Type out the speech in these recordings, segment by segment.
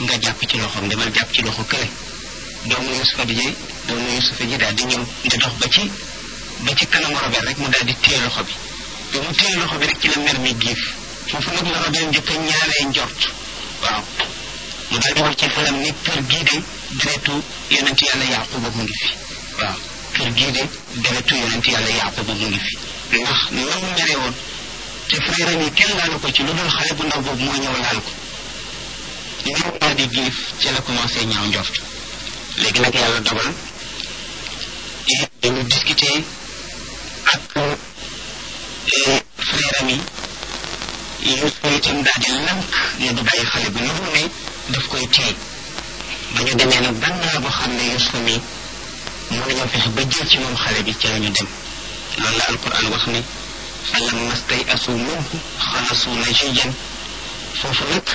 nga jàpp ci loxoom demal jàpp ci loxo kële doomu Yusufa bi ji doomu Yusufa ji daal di ñëw di dox ba ci ba ci kanamu Robert rek mu daal di téye loxo bi bi mu téye loxo bi rek ci la mer mi giif foofu nag la Robert njëkk a ñaaree njort waaw mu daal di wax ci xelam ni kër gii de deretu yonent yàlla Yaquba mu ngi fi waaw kër gii de deretu yonent yàlla Yaquba mu ngi fi ndax na mu mere woon te frère yi kenn laalu ko ci lu dul xale bu ndaw boobu moo ñëw laal ko ñoom daal di giif ci la commencé ñaaw njort léegi nag yàlla dogal dañu discuter ak frère am yi Yuusufa itam daal di lank ne du bàyyi xale bi lu ne daf koy téye ba ñu demee nag ban naa boo xam ne Yuusufa mi mën nañoo fexe ba jël ci moom xale bi ci la ñu dem loolu la alquran wax ne falamma stay'asu minhu xalasu najiyan foofu nag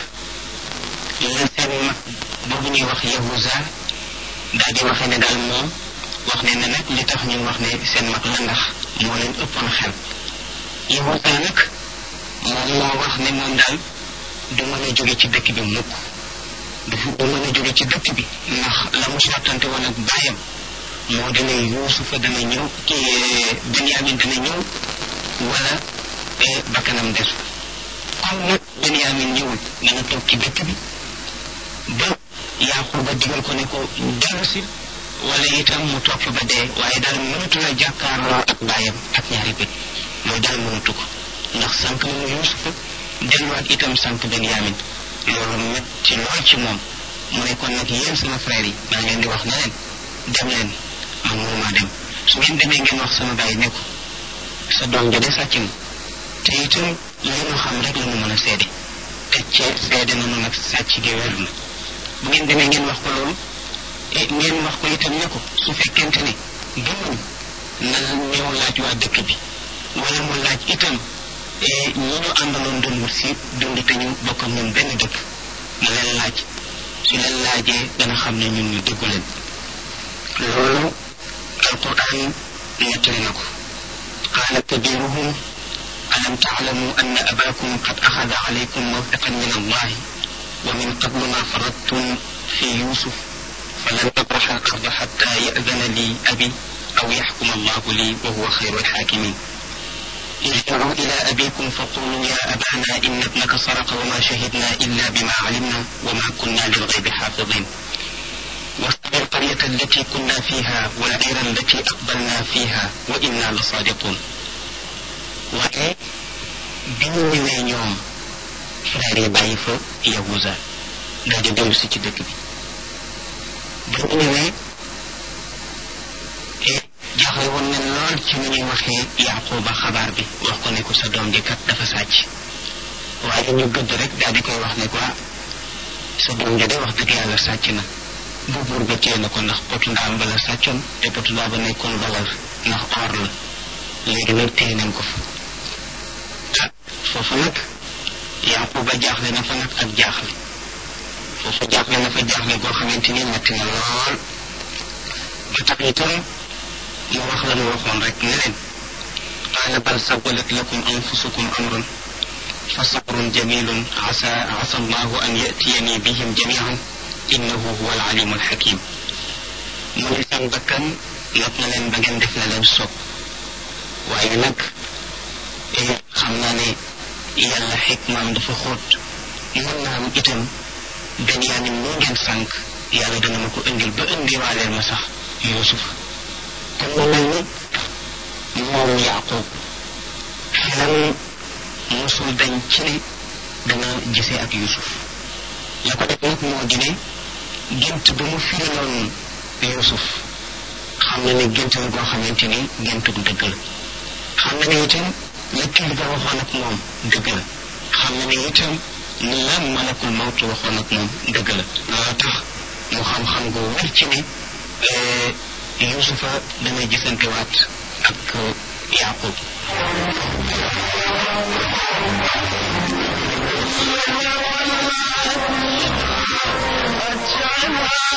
la seen mag boobu ñuy wax Yahuza daal di waxee ne daal moom wax ne ne nag li tax ñu wax ne seen mag la ndax moo leen ëppoon xel Yahuza nag moom moo wax ne moom daal du mën a jóge ci dëkk bi mukk du du mën a jóge ci dëkk bi ndax la mu sottante woon ak bàyyam moo dana Yuusufa dana ñëw kii Benyamin dana ñëw wala bakkanam des comme nag Benyamin ñëwul dana toog ci dëkk bi ba Yaquba digal ko ne ko dellu si wala itam mu toog fi ba dee waaye daal mënatu la jàkkaarloo ak bàyyam ak ñaari bët mooy daal mënatu ko ndax sànq na mu Yuusufa delluwaat itam sànq Benyamin loolu metti lool ci moom mu ne kon nag yéen sama frère yi maa ngi leen di wax ne leen dem leen man mënumaa dem su ngeen demee ngeen wax sama bàyyi ne ko sa doom ja de sàcc na te itam li ñu xam rek la mu mën a seede te ci seede na nag sàcc gi wér na bu ngeen demee ngeen wax ko loolu e ngeen wax ko itam ne ko su fekkente ne gëmuñ na ñëw laaj waa dëkk bi wala mu laaj itam ñi ñu àndaloon doon wut si dund te ñu bokk ak ñun benn dëkk na leen laaj su leen laajee dana xam ne ñun ñu dëggu leen loolu alquran nettali na ko qaala kabiruhum alam taalamu anna abakum qad axada alaykum mawtaqan min allahi wa min qablu ma faradtum fi yusuf falan abraxa al-arda xatta ya'dana li abi aw yaxkuma allahu li wa huwa xayru alxaakimin ارجعوا إلى أبيكم فقولوا يا أبانا إن ابنك سرق وما شهدنا إلا بما علمنا وما كنا للغيب حافظين واصبر القرية التي كنا فيها والعير التي أقبلنا فيها وإنا لصادقون waaye bi ñu ñëwee ñoom frère yi bàyyi fa Yahuza daal di dellu si ci dëkk bi bi ñu ñëwee jaaxle woon nañ lool ci ni ñuy waxee Yaquba xabaar bi wax ko ne ko sa doom ji kat dafa sàcc waaye ñu gëdd rek daal di koy wax ne ko sa doom ji de wax dëgg yàlla sàcc na bu buur ba téye na ko ndax potu ndaam ba la sàccoon te potu ndaam ba nekkoon valeur ndax or la léegi nag téye nañ ko fa ah foofu nag Yaquba jaaxle na fa nag ak jaaxle foofu jaaxle na fa jaaxle goo xamante ni metti na lool ba tax itam mu wax la mu waxoon rek ne leen qaala bal sawalat lakum anfusukum amran fa sabrun jamilun asa asa allahu an yatiyani bihim jamian innahu huwa alalimu alxakim mu ne seen bakkan not na leen ba ngeen def la leen soob waaye nag xam naa ne yàlla xikmaam dafa xóot mën naa am itam Benyamin moo ngeen sànq yàlla dana ma ko indil ba indiwaaleel ma sax Yuusuf kon mu mel ni moom Yaaqub xelam mosul dañ ci ne dana gisee ak Yuusuf la ko def nag moo di ne gént ba mu firiloon Yuusuf xam na ne gént la goo xamante ni géntu dëgg la xam na ne itam la kilifa waxoon ak moom dëgg la xam na ne itam la malakul mawtu waxoon ak moom dëgg la loolu tax mu xam-xam gu wér ci ne Yuusufa dana gisantewaat ak Yaaqub